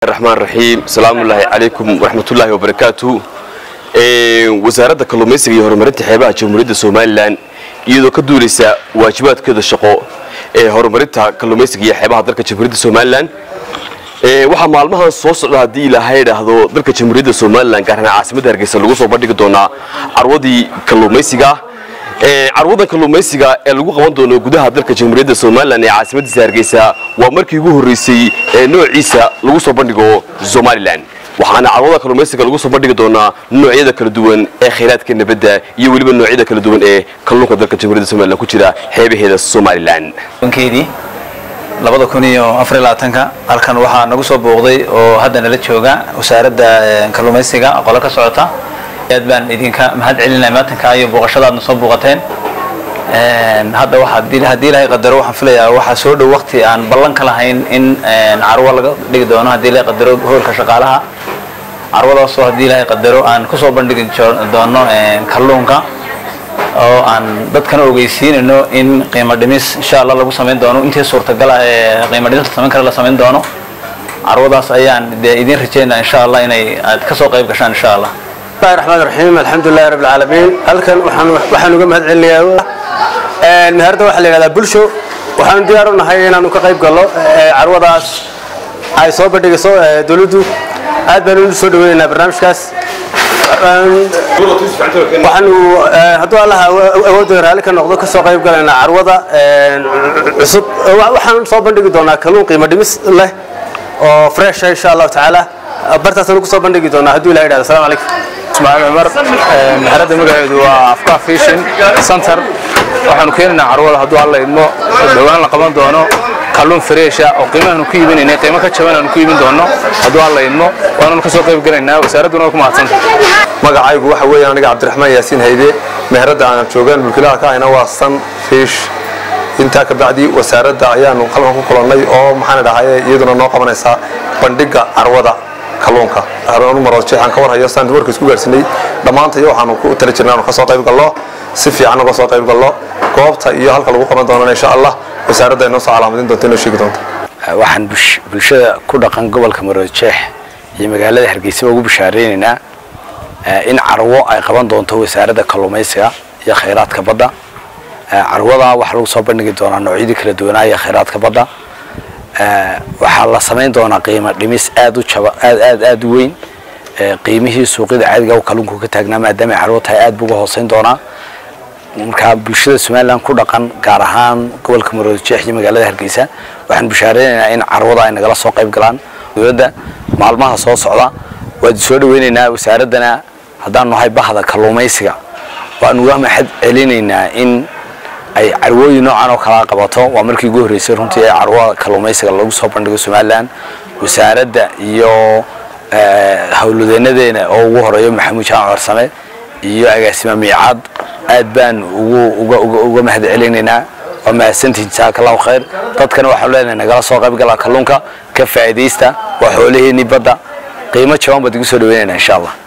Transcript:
raxmaan raxiim asalaamullaahi calaykum waraxmatullaahi wabarakaatu wasaaradda kalluumaysiga iyo horumarinta xeebaha jamhuuriyadda somalilan iyadoo ka duulaysa waajibaadkeeda shaqo ee horumarinta kalluumaysiga iyo xeebaha dalka jamhuuriyadda somalilan waxaa maalmahan soo socda haddii ilaahay idhaahdo dalka jamhuuriyadda somalilan gaar ahaan caasimadda hargeysa lagu soo bandhigi doonaa carwadii kalluumaysiga carwadan kalluumaysiga ee lagu qaban doono gudaha dalka jamhuuriyadda somalilan ee caasimadiisa hargeysa waa markii ugu horreysay ee noociisa lagu soo bandhigo somalilan waxaana carwada kalluumaysiga lagu soo bandhigi doonaa noocyada kala duwan ee khayraadka nabadda iyo weliba noocyada kala duwan ee kalluunka dalka jamhuuriyadda somalilan ku jira xeebaheeda somalilan keedii labada kun iyo afar iyo labaatanka halkan waxaa nagu soo booqday oo hadda nala jooga wasaaradda kalluumaysiga qolo ka socota aad baan idinka mahad celinaya maatanka iyo booqashadaadna soo booqateen hadda waxaa haddii ilaahay qadaro waxaan filayaa waxaa soo dhow waqti aan ballan ka lahayn in carwo laga dhigi doono haddii ilaahay qadaro hoolka shaqaalaha carwadaasoo haddii ilaahay qadaro aan kusoo bandhigi doono kalluunka oo aan dadkana ogeysiinayno in qiimo dhimis insha allah lagu samayn doono intii suurtagala ee qiimo dhimis la samayn kara la samayn doono carwadaas ayaan dee idiin rajeynaa insha allah inay aad kasoo qayb gashaan insha allah bismillahi raxmaan raxiim alxamdulillahi rabbil caalamiin halkan waxaan waxaan uga mahad celinayaa meherda waxaa la yidhahdaa bulsho waxaanu diyaar u nahay inaanu ka qayb galno carwadaas ay soo bandhigayso dowladdu aad baan u soo dhaweynaynaa barnaamijkaas waxaanu hadduu allaha awoodda raalli ka noqdo kasoo qayb galaynaa carwada cusub waxaan soo bandhigi doonaa kalluun qiimo dhimis leh oo fresh insha allahu tacaala bartaasaan ku soo bandhigi doonaa hadduu ilaha yidhahdo assalamu calaykum ismaaciil cumar meherada magaceedu waa afka fishin center waxaanu keenaynaa carwada hadduu alla idmo dhowaan la qaban doono kalluun fareesha oo qiimahaanu ku iibinaynay qiimo ka jaban aanu ku iibin doono hadduu alla idmo waananu ka soo qayb galaynaa wasaaradduna waa ku mahadsanta magacaygu waxa weeye aniga cabdiraxmaan yaasiin hayde meheradda aanan joogaan mulkilaha ka ahayna waa san fish intaa ka bacdi wasaaradda ayaanu qalban ku kulannay oo maxaan dhahaye iyaduna noo qabanaysaa bandhigga carwada kalluunka haroonu marood jeexan ka warhayo saan warka isku gaarsinay dhammaantayo waxaanu ku tala jirnay aanu ka soo qayb gallo si fiican uga soo qayb gallo goobta iyo halka lagu qaban doonana insha allah wasaaradda inoo soo calaamadin doonta inoo sheegi doonta waxaan bulshada ku dhaqan gobolka marood jeex iyo magaalada hargeysa ugu bishaareynayna in carwo ay qaban doonto wasaaradda kalluumaysiga iyo khayraadka badda carwada waxaa lagu soo bandhigi doonaa noocyadii kala duwanaa iyo khayraadka badda waxaa la samayn doonaa qiimo dhimis aad u jaba aad aad aad u weyn qiimihii suuqyada caadiga kalluunku ka taagnaa maadaama ay carwo tahay aad buu uga hooseyn doonaa marka bulshada somalilan ku dhaqan gaar ahaan gobolka maroodi jeex iyo magaalada hargeysa waxaan bushaareynayna in carwada ay nagala soo qayb galaan dowladda maalmaha soo socda waad soo dhaweynaynaa wasaaraddana haddaan nahay bahda kalluumaysiga waan uga mahad celinaynaa in ay carwooyin noocan oo kalaa qabato waa markii ugu horreysay runtii ee carwada kalluumaysiga lagu soo bandhigo somalilan wasaaradda iyo howlwadeenadeena oo ugu horeeyo maxamuud jaan corsame iyo agaasima miicaad aad baan uga mahad celinaynaa waa mahadsantihin jazaaka allahu khayr dadkana waxaan leenahay nagala soo qayb gala kalluunka ka faa'iidaysta waa xoolaheennii badda qiimo jaban baad igu soo dhaweynaynaa insha allah